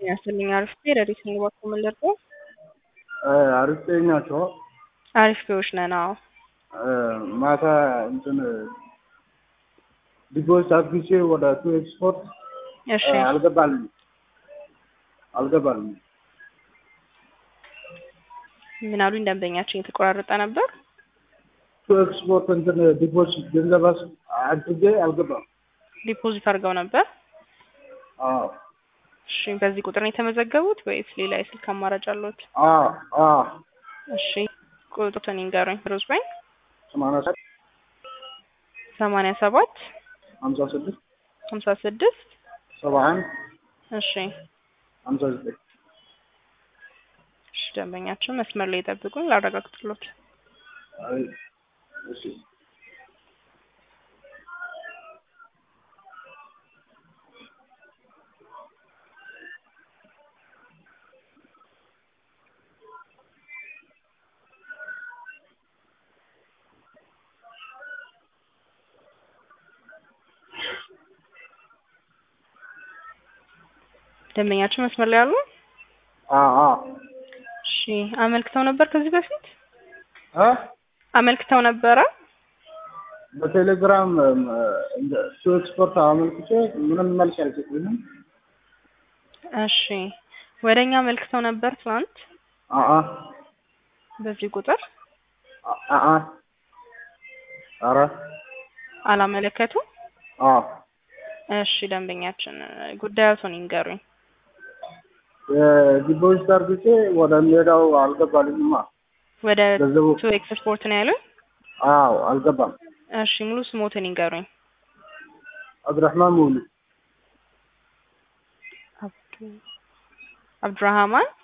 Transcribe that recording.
ያስልኝ አሪፍ ቤ ረዲት ንባኮ ምንደርቆ አሪፍ ናቸው። አሪፍ ቤዎች ነን። አዎ ማታ እንትን ዲፖዚት አድርጌ ወደ ቱ ኤክስፖርት እሺ አልገባልኝ አልገባልኝ። ምን አሉኝ? ደንበኛችን የተቆራረጠ ነበር። ቱ ኤክስፖርት እንትን ዲፖዚት ገንዘብ አድርጌ አልገባም። ዲፖዚት አድርገው ነበር። አዎ እሺ በዚህ ቁጥር ነው የተመዘገቡት ወይስ ሌላ የስልክ አማራጭ አለዎት? አዎ አዎ እሺ ቁጥሩን ይንገሩኝ። ሮዝ ባንክ ሰማንያ ሰባት ሰማንያ ሰባት ሀምሳ ስድስት ሀምሳ ስድስት ሰባ አንድ እሺ ሀምሳ ዘጠኝ እሺ ደንበኛችን መስመር ላይ ይጠብቁኝ ላረጋግጥሎት። አይ እሺ ደንበኛችን መስመር ላይ አሉ? አዎ አዎ እሺ አመልክተው ነበር ከዚህ በፊት እ አመልክተው ነበረ? በቴሌግራም ቱ ኤክስፖርት አመልክቼ ምንም መልስ አልሰጡኝም። እሺ ወደ እኛ አመልክተው ነበር ትናንት አአ በዚህ ቁጥር አአ ኧረ አላመለከቱም? አዎ እሺ ደንበኛችን ጉዳዮቱን ይንገሩኝ። ዲፖዚት አድርጌ ወደ ሜዳው አልገባልኝማ። ወደ ገንዘቡ ቱ ኤክስፖርት ነው ያሉኝ? አዎ አልገባም። እሺ ሙሉ ስሞትን ይንገሩኝ። አብዱራህማን ሙሉ አብዱራህማን